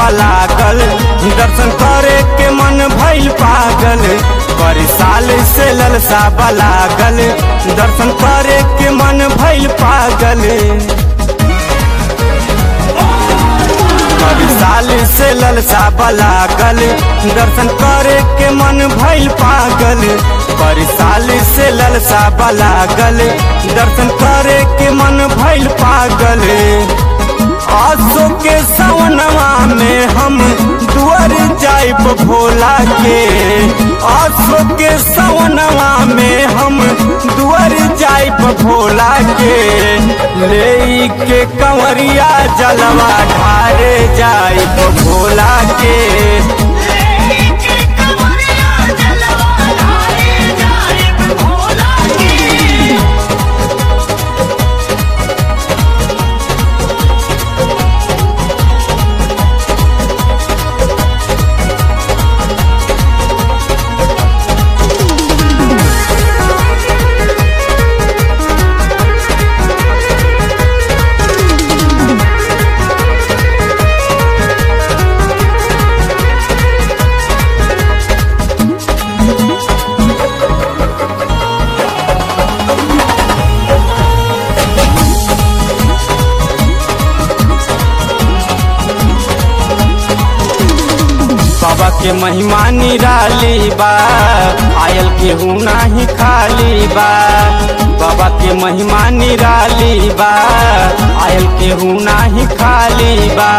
लागल दर्शन करे के मन भइल पागल पर साल से ललसा लागल दर्शन करे के मन भइल पागल पर साल से ललसा लागल दर्शन करे के मन भइल पागल पर साल से ललसा लागल दर्शन करे के मन भइल पागल आसो के सवनवा में हम दुआर जाइब भोला के आसो के सवनवा में हम दुआर जाइब भोला के ले के कंवरिया जलवा ढारे जाइब भोला के लेके कमरिया जलवा ढारे जाए भोला की बाबा के महिमा निराली बा आयल केहू नाही खाली बा बाबा के महिमा निराली बा आयल केहू नाही खाली बा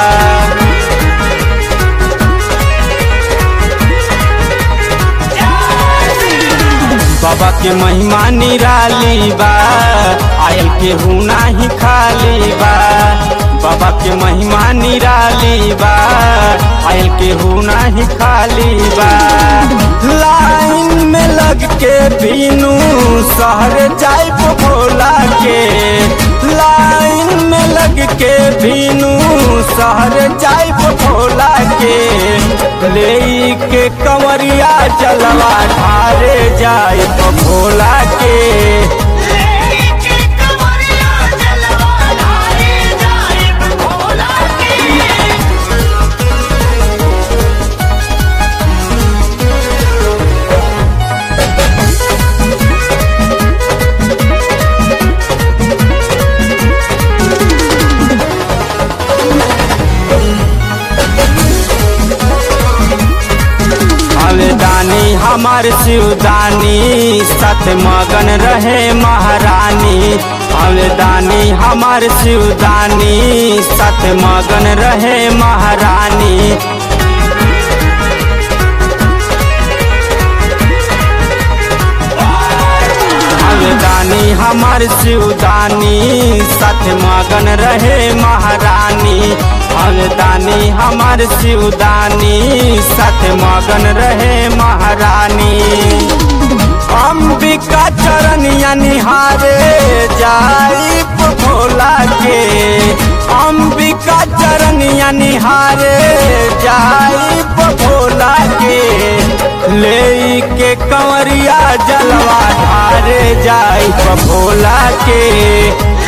बाबा के महिमा निराली बा आयल केहू नाही खाली बा बाबा के महिमा निराली बा आयल केहू नाही खाली बा लाइन में लग के बीनू शहर जाइब भोला के लाइन में लग के बीनू शहर जाइब भोला के ले के कंवरिया जलवा ढारे जाइब भोला के लेके कमरिया जलवा ढारे जाए भोला की अवदानी हमार शिवदानी सत मगन रहे महारानी अवदानी हमार शिवदानी सत मगन रहे महारानी अवदानी हमार शिवदानी सत मगन रहे महारानी अवदानी हमार शिवदानी सत मगन रहे महारानी अंबिका चरनिया निहारे जाइब भोला के अंबिका चरनिया निहारे जाइब भोला के ले के कंवरिया जलवा ढारे जाइब भोला के